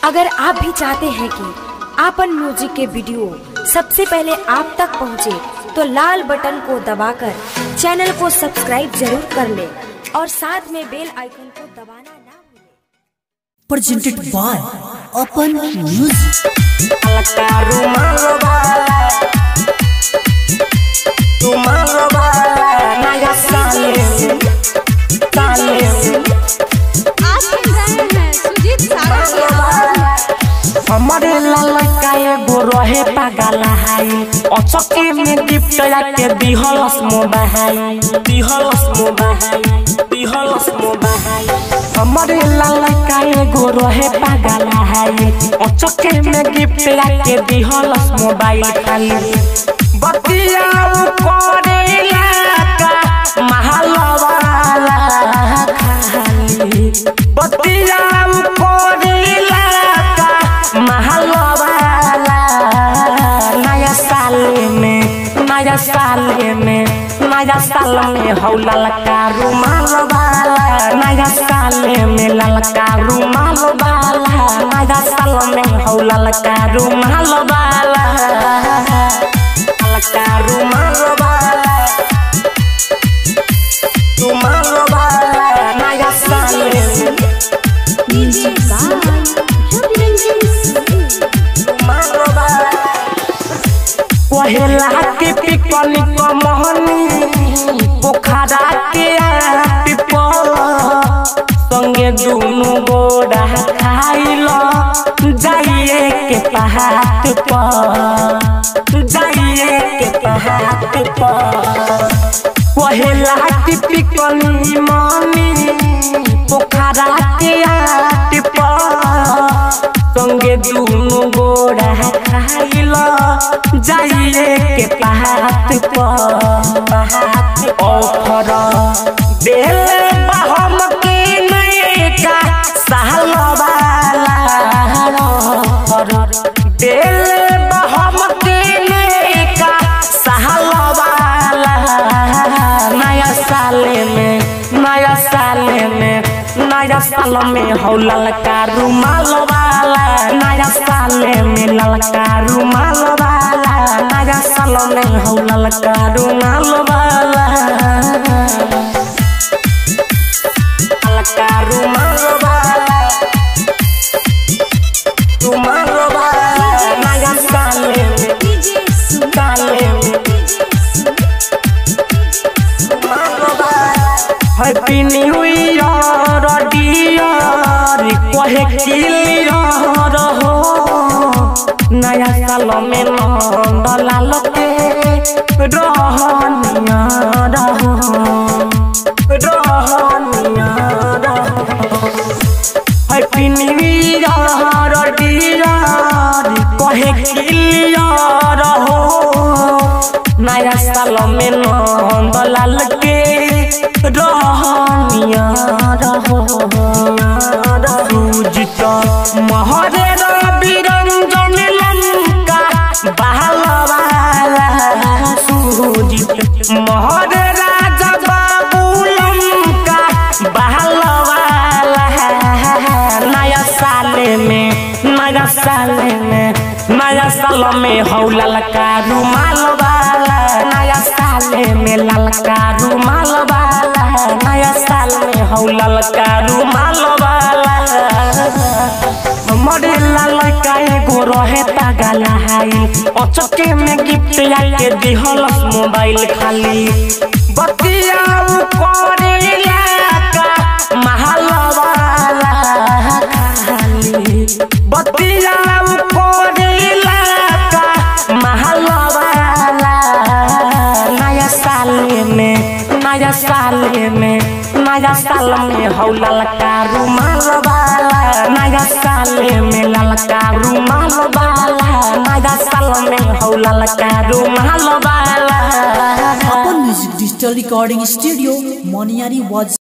अगर आप भी चाहते हैं कि आपन म्यूजिक के वीडियो सबसे पहले आप तक पहुंचे, तो लाल बटन को दबाकर चैनल को सब्सक्राइब जरूर कर ले और साथ में बेल आइकन को दबाना ना भूलें। presented by Open Music. आप सुन रहे हैं सुजीत सागर की आवाज में। हमारे ललका एगो रहे पागल हाई अचके में गिफ्ट के दिहलस मोबाइल दिहलस मोबाइल दिहलस मोबाइल हमारे ललका एगो रहे पागल हाई अचके में गिफ्ट के दिहलस मोबाइल खाली बतिया करेला का महलवाला खाली बतिया करेला का महलवाला नया साल में नया साल में नया साल में हौ ललका रुमाल वाला नया साल में ललका रुमाल वाला नया साल में हौ ललका रुमाल वाला ललका रुमाल वाला रुमाल वाला नया साल में डीजे बाय रवि रंजन पहला के पिकनिक मोहनी पोखरा के आट पर संगे दुनु गोड़ा खाइल जाइए के पहाड़ पर जाइए के पहाड़ पर पहला के पिकनिक मनी पोखरा के आट पर संगे दुनु गोड़ा खाइल जाइए के पहाड़ पर पहाड़ ऑफर दिल बहम के नैका साल वाला ऑफर दिल बहम के नैका साल वाला नया साल में नया साल में नया साल में हौ ललका रुमाल वाला नया साल में ललका रुमाल वाला नया साल में हौ ललका रुमाल वाला ललका रुमाल वाला रुमाल वाला नया साल में डीजे सुन साल में हैप्पी न्यू ईयर डियर कहे क्लियर हो नया साल में नंद लाल के रहनिया रहो रहनिया रहो हैप्पी न्यू ईयर डियर कहे क्लियर हो नया साल में नंद लाल के रहनिया रहो सूजित महरे रवि रंजन लंका बहलवाला सूजित महरे राजा बाबू लंका बहलवाला नया साल में नया साल में नया साल में हौ ललका रुमाल वाला नया साल में ललका रुमाल वाला नया साल में हौ ललका रुमाल वाला हमरे ललका एगो रहे पागल हाई अचके में गिफ्ट आके दिहलस मोबाइल खाली बतिया करेला का महल वाला खाली बतिया करेला का महल वाला नया साल में नया साल में नया साल में हौ ललका रुमाल वाला नया साल में ललका रुमाल वाला नया साल में हौ ललका रुमाल वाला Open Music Digital Recording Studio, Moniari was